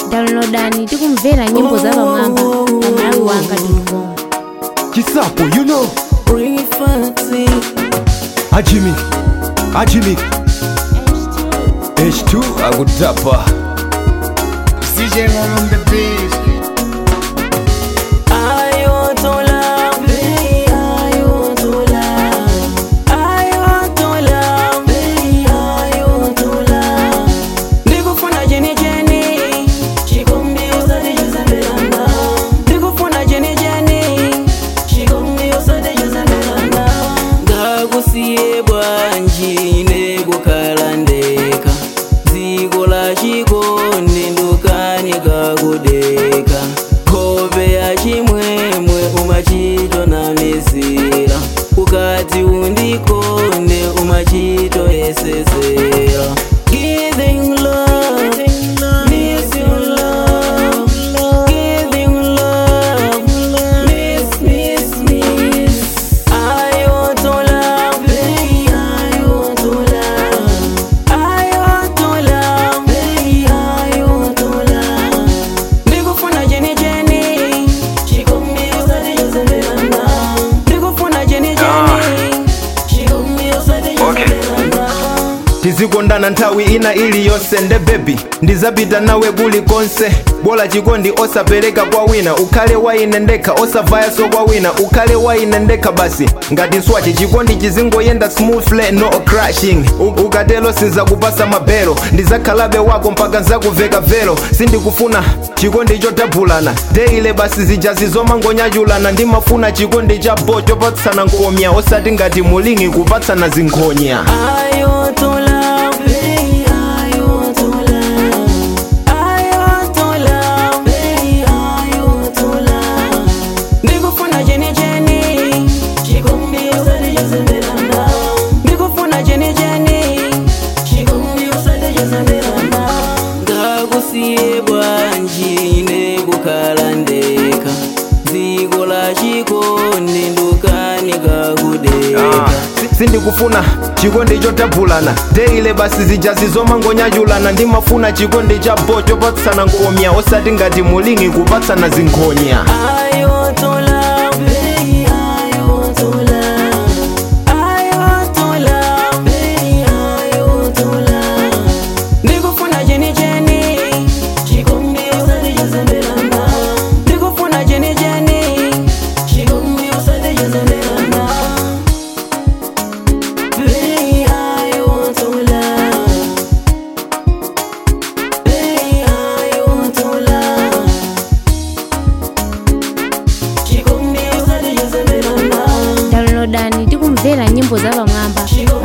downloadani tikumvera nyimbo za pamwamba pa malawi wanga com chisapo you know Bring it fancy. ajimik ajimik h2 akutapa CJ on the beat. I want to love, baby. I want to love. I want to love, baby. I want to love. Ndikufuna jeni jeni, chikumbi usati juzabelana. Ndikufuna jeni jeni, chikumbi usati juzabelana. Ngakusiye bwanji nekukhala ndeka. dziko la chikondi ndukani kakudeka nkhope ya chimwemwe umachito na mizira ukati undikonde umachito yesesera Giving love, missing love, giving love, miss, miss, miss. I want to love, baby, I want to love. I want to love, baby, I want to love. Ndikufuna jeni jeni, chikumbi usati juzabelana. Ndikufuna jeni jeni, chikumbi usati juzabelana. tizikondana nthawi ina iliyonse nde bebi ndizapita nawe kulikonse bola chikondi osapereka kwa wina ukhale waine ndekha osavayaso kwa wina ukhale waine ndekha basi ngati nswachi chikondi chizingoyenda smoothly no crashing U- ukatelo sinzakupasa mabelo ndizakhalabe wako mpaka nzakuveka velo sindikufuna chikondi chotabulana deile basi zijazi zomangonyachulana ndimafuna chikondi cha bo chopatsana nkomya osati ngati mulingi kupatsana zinkhonya I want to love, baby, I want to love. I want to love, baby, I want to love. Ndikufuna jeni jeni, chikumbi usati juzabelana. Ndikufuna jeni jeni, chikumbi usati juzabelana. Ngakusiye bwanji nekukhala ndeka. Dziko la chikondi ndukani kakudeka. sindikufuna chikondi chotabulana deile basi zijazi zomangonyachulana ndimafuna chikondi cha bo chopatsana nkomya osati ngati mulingi kupatsana zinkhonya I want to love, baby, I want to love. I want to love, baby, I want to love. Ndikufuna jeni jeni, chikumbi usati juzabelana. Ndikufuna jeni jeni, chikumbi usati juzabelana. Baby, I want to love. Baby, I want to love. Chikumbi usati juzabelana. downloadani tikumvera nyimbo za pamwamba